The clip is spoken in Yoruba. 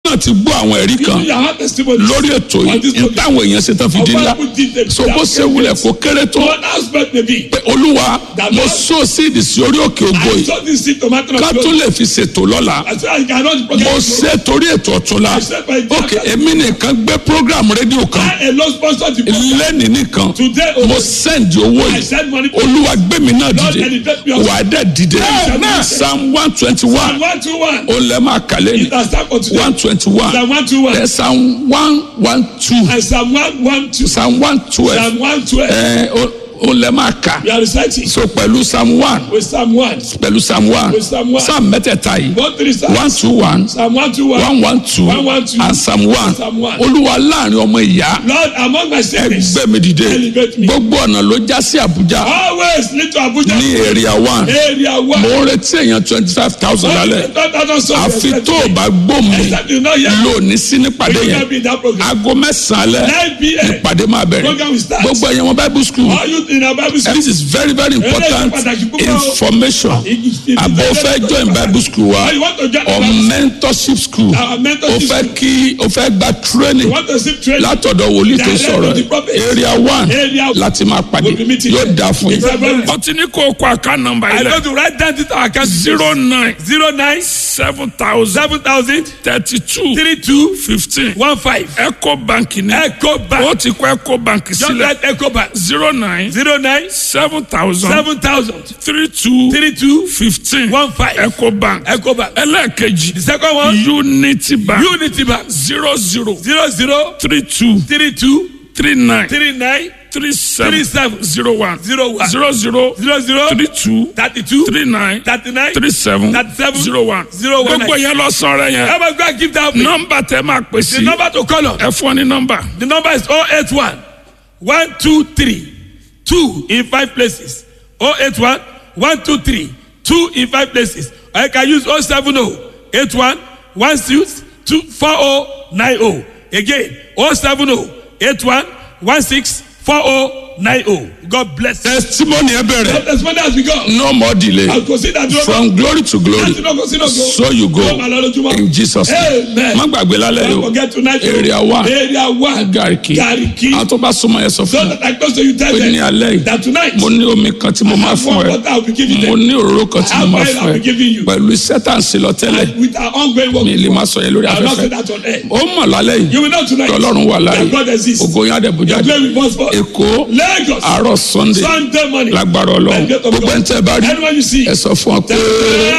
náà ti gbọ́ àwọn ẹ̀rí You kan you have testimony. lórí ètò On yìí this ní topic. táwọn èèyàn ṣe tán fi di ńlá Of what people did, they- so bó ṣe wulẹ̀ kó kéré tó One aspect may be. pé olúwa That mo Lord- sọ síìdì sí orí òkè ògo I yìí saw this seed tomato. ká tún lè fi ṣètò lọ́la I said I cannot mo forget. ṣe torí ètò ọ̀túnla I said my ok èmi nìkan gbé program rédíò kan I alone sponsor the program. lẹ́nìí nìkan Today, mo oh, send owó I yìí send money to olúwa gbé mi náà Lord, dìde elevate me up. wà á dẹ̀ dìde Amen. psalm one twenty one one to one. ó lẹ́ máa kàlẹ́ ní It has started for today. one twenty one Psalm one to one. ẹ psalm one one two And Psalm one one two. psalm one twelve Psalm one twelve. ẹ ó- ó lẹ́ máa kà We are reciting so pẹ̀lú psalm one with Psalm one. pẹ̀lú psalm one With Psalm one. psalm mẹ́tẹ̀ẹ̀ta yìí One three Psalm. one two one Psalm one to one. one one two One, one, two. and psalm one Psalm one. olúwa láàrin ọmọ ìyá Lord, among my siblings, ẹgbẹ́ mi dìde Elevate me. gbogbo ọ̀nà ló já sí àbújá always lead to Abuja. ní area one Area one. mo ń retí èèyàn twenty five thousand lálẹ́ àfi tó o bá gbó mi Except you know here. lónìí sí nípàdé You yẹn can be in that program. aago mẹ́sàn-án alẹ́ 9 p.m. ìpàdé máa bẹ̀rẹ̀ Program will start. gbogbo ẹ̀yàn wọn bible school All you in our Bible school. this is very very important information àbò fẹ́ join bible school wa Or you want to join or our Bible mentorship school Our mentorship o fẹ́ kí o fẹ́ gba training You want to see training. látọ̀dọ̀ wòlíì tó Direct sọ̀rọ̀ to the prophet. area one Area one. láti máa pàdé We'll be meeting yóò there. dáa fún It's a very- yín. ọtí ní kò kó àká nọ́mbà I yìí go lẹ to write down this our account. zero nine zero nine seven thousand seven thousand thirty two three two fifteen one five. eco bank ní Echo Bank. ó ti kọ́ eco bank Just sílẹ̀ write Echo Bank. zero nine zero nine seven thousand seven thousand three two three two fifteen one five. eco bank Echo Bank. ẹlẹ́ẹ̀kejì The second one. unity bank Unity Bank. zero zero zero zero three two three two three nine three nine three seven three seven zero one zero one zero zero zero zero three two thirty two three nine thirty nine three seven thirty seven zero one zero one gbogbo nine. yẹn lọ sọ̀rọ̀ yẹn Ever go and give that me. nọ́mbà tẹ máa pè The sí number to call on. ẹ fún ọ ní nọ́mbà The number is 081 123 2 in 5 places. 081 123 2 in 5 places. Or you can use 070 81 16 2 4090. Again, 070 81 16 4090. God bless you. testimony ẹ bẹ̀rẹ̀ As many as we go. no more delay I'll consider that. from glory to glory Láti náà kò sí náà go. so you go Yóò máa lọ lójúmọ́. in Jesus name Amen. má gbàgbé lálẹ́ yìí Don't o forget tonight. area one Area one. Gariki Gariki. àwọn tó bá súnmọ́ yẹn sọ So fún mi that I close to you tell pé ní them alẹ́ yìí that tonight. mo ní omi kan tí mo máa have fún one ẹ water I'll be giving mo them. ní òróró kan tí mo máa I'll fún be giving ẹ you. pẹ̀lú iṣẹ́ tá à ń ṣe lọ tẹ́lẹ̀ And with our ongoing work. mi lè má sọ yẹn lórí I'll not say afẹ́fẹ́ that on air. ó mọ̀ lálẹ́ yìí You will know tonight. tọ́lọ́run wà láàyè That God exists. ògo yín àdẹ̀bùjáde Play with us for èkó Lagos. àárọ̀ sunday Sunday morning. lágbára ọlọ́run By the gate of gbogbo God. ẹni tẹ́ ẹ bá rí Anyone you see. ẹ sọ fún ọ pé.